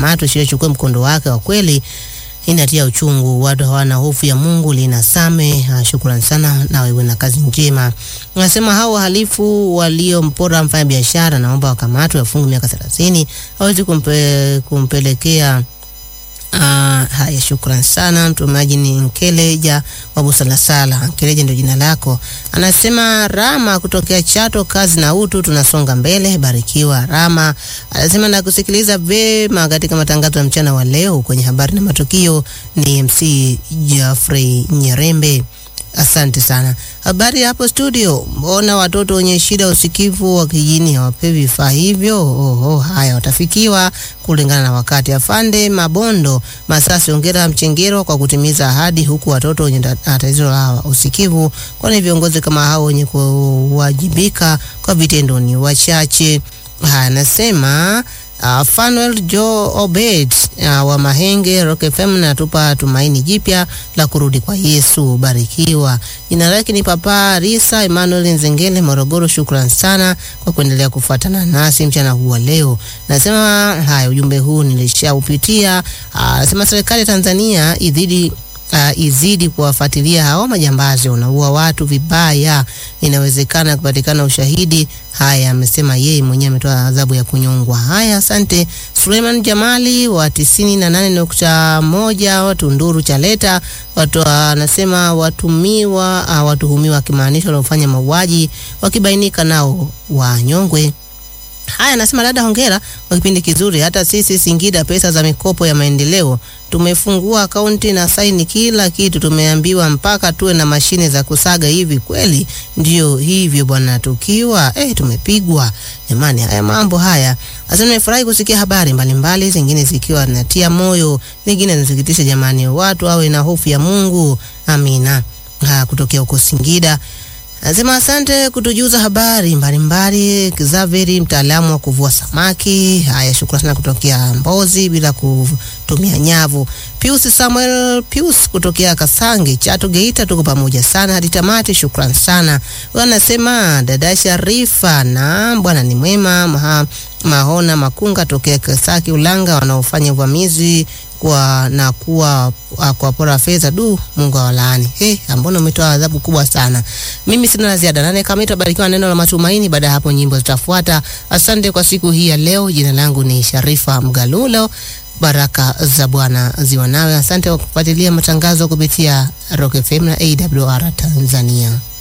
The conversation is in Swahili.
akamatwe, sheria ichukue mkondo wake. Kwa kweli inatia uchungu, watu hawana hofu ya Mungu. Lina Same, uh, shukrani sana na wewe na kazi njema. Unasema hao wahalifu waliompora mfanya biashara naomba wakamatwe, wafungwe miaka 30, hawezi kumpe, kumpelekea Uh, haya, shukran sana. Mtumaji ni Nkeleja wa Busalasala. Nkeleja ndio jina lako. Anasema Rama kutokea Chato, kazi na utu, tunasonga mbele. Barikiwa Rama. Anasema na kusikiliza vema katika matangazo ya mchana wa leo kwenye habari na matukio. Ni MC Geoffrey Nyerembe. Asante sana. Habari hapo studio. Mbona watoto wenye shida ya usikivu wa kijini hawapewi vifaa hivyo? Oho, haya watafikiwa kulingana na wakati. Afande Mabondo Masasi, ongera Mchengero kwa kutimiza ahadi, huku watoto wenye tatizo la usikivu, kwani viongozi kama hao wenye kuwajibika kwa vitendo ni wachache. Haya, nasema Uh, Fanuel Joe Obed uh, wa Mahenge Rock FM natupa tumaini jipya la kurudi kwa Yesu. Barikiwa. Jina lake ni Papa Risa Emmanuel Nzengele Morogoro. Shukran sana kwa kuendelea kufuatana nasi mchana huu wa leo. Nasema haya, ujumbe huu nilishaupitia. Nasema uh, serikali ya Tanzania idhidi Uh, izidi kuwafuatilia hao majambazi wanaua watu vibaya, inawezekana kupatikana ushahidi. Haya, amesema yeye mwenyewe ametoa adhabu ya kunyongwa. Haya, asante. Suleiman Jamali wa tisini na nane nukta moja watu Nduru Chaleta watu anasema watumiwa uh, watuhumiwa akimaanisha wanaofanya mauaji wakibainika nao wanyongwe. Haya, anasema dada, hongera kwa kipindi kizuri. Hata sisi Singida, pesa za mikopo ya maendeleo tumefungua akaunti na saini kila kitu, tumeambiwa mpaka tuwe na mashine za kusaga. Hivi kweli ndio hivyo bwana? Tukiwa eh, tumepigwa jamani. Haya mambo haya, asante. Nimefurahi kusikia habari mbalimbali, zingine zikiwa natia moyo, nyingine zinasikitisha. Jamani, watu awe na hofu ya Mungu. Amina. Ha, kutokea huko Singida Nasema asante kutujuza habari mbalimbali. Xaveri, mtaalamu wa kuvua samaki. Haya, shukrani sana kutokea Mbozi bila kutumia nyavu. Pius Samuel Pius kutokea Kasange, Chato, Geita, tuko pamoja sana hadi tamati. Shukrani sana. Wanasema dada Sharifa na bwana ni mwema maha, Mahona Makunga tokea Kasaki Ulanga, wanaofanya uvamizi kwa na kuwa kwa pora fedha. Du, Mungu awalaani. He, ambona umetoa adhabu kubwa sana. Mimi sina la ziada. Nane kama itabarikiwa neno la matumaini. Baada ya hapo nyimbo zitafuata. Asante kwa siku hii ya leo. Jina langu ni Sharifa Mgalulo. Baraka za Bwana ziwa nawe. Asante kwa kufuatilia matangazo kupitia Rock FM na AWR Tanzania.